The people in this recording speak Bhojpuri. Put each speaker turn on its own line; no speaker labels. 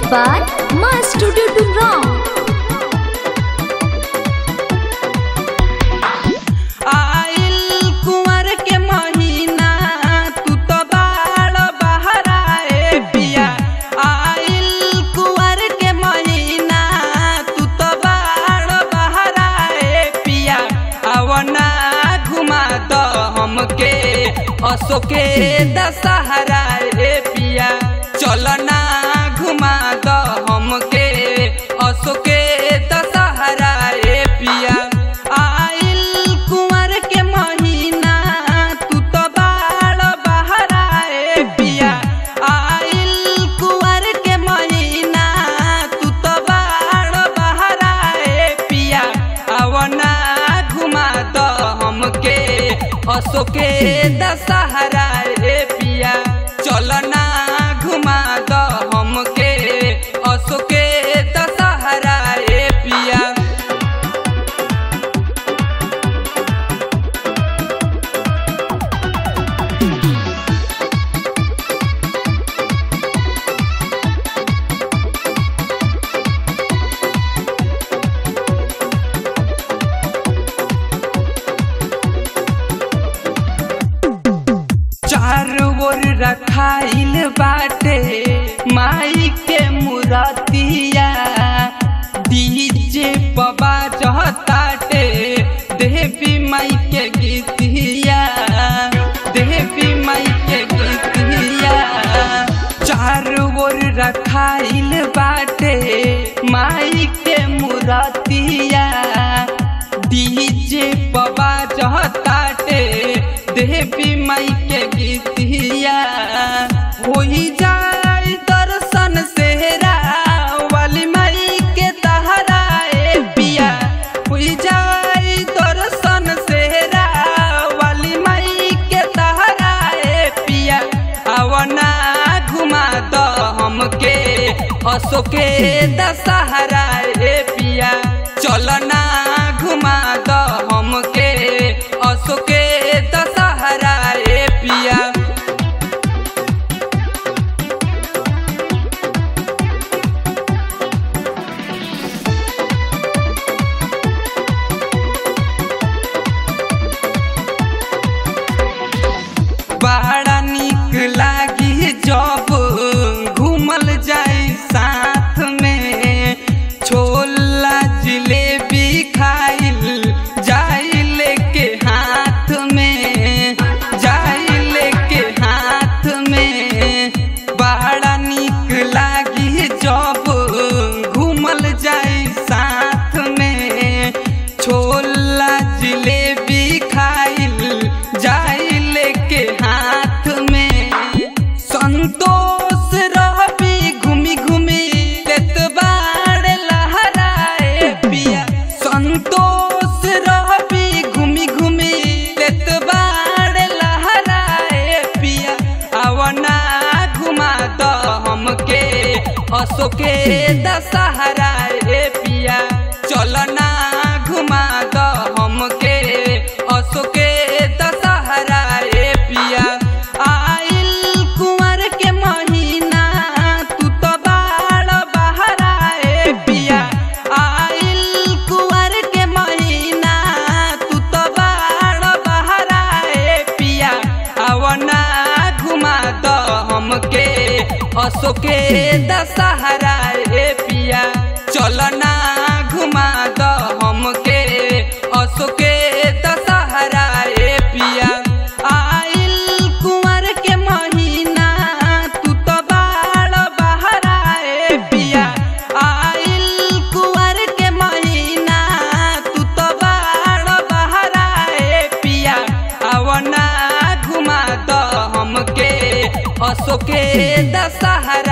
by Ma Studio Dumrong.
आइल कुंवर के महीना तू तो बाड़ बहराए पिया आइल कुंवर के महीना तू तो बाड़ बहराए पिया अवना घुमा दो हमके अशोके दशहरा रे पिया चलना घुमा दो हमके अशोके दशहरा रे पिया आइल कुंवर के महीना तू तो बाड़ बहराए पिया आइल कुंवर के महीना तू तो बाड़ बहराए पिया अवना घुमा दो हमके अशोके दशहरा रे पिया चलना घुमा दो हमके अशोके दशहरा रे पिया चारों ओर रखाइल बाटे माई के मुरतिया डीजे पबा चहताटे देवी माई के गीतिया देवी माई के गीतिया चारों ओर रखाइल बाटे माई के मुरतिया डीजे पबा चहताटे देवी माई के गीतिया होई जाए दर्शन सेहरा वाली माई के तहराए पिया होई जाए दर्शन सेहरा वाली माई के तहराए पिया आवना घुमा दो हमके अशोके दशहरा रे पिया चलना घुमा दो हमके अशोके दशहरा रे पिया बड़ा निक लागी जब घूमल जाई साथ में छोला जिलेबी खाइल जाई लेके हाथ में जाई लेके हाथ में बड़ा निक लागी जब घूमल जाई साथ में छोला जिलेबी खाइल जाई लेके हाथ में संतोष रहबी घूमी घूमी लेत बाड़ लहराए पिया संतोष रहबी घूमी घूमी लेत बाड़ लहराए पिया आवना घुमा दो हमके अशोके दशहरा रे पिया चलना घुमा दो हमके अशोके दशहरा रे पिया आइल कुंवर के महीना तू तो बाड़ बहराए पिया आइल कुंवर के महीना तू तो बाड़ बहराए पिया आवना घुमा दो हमके अशोके दशहरा रे पिया चलना घुमा दो हमके अशोके दशहरा रे पिया आइल कुंवर के महीना तू तो बाड़ बहराए पिया आइल कुंवर के महीना तू तो बाड़ बहराए पिया आवना घुमा दो हमके अशोके दशहरा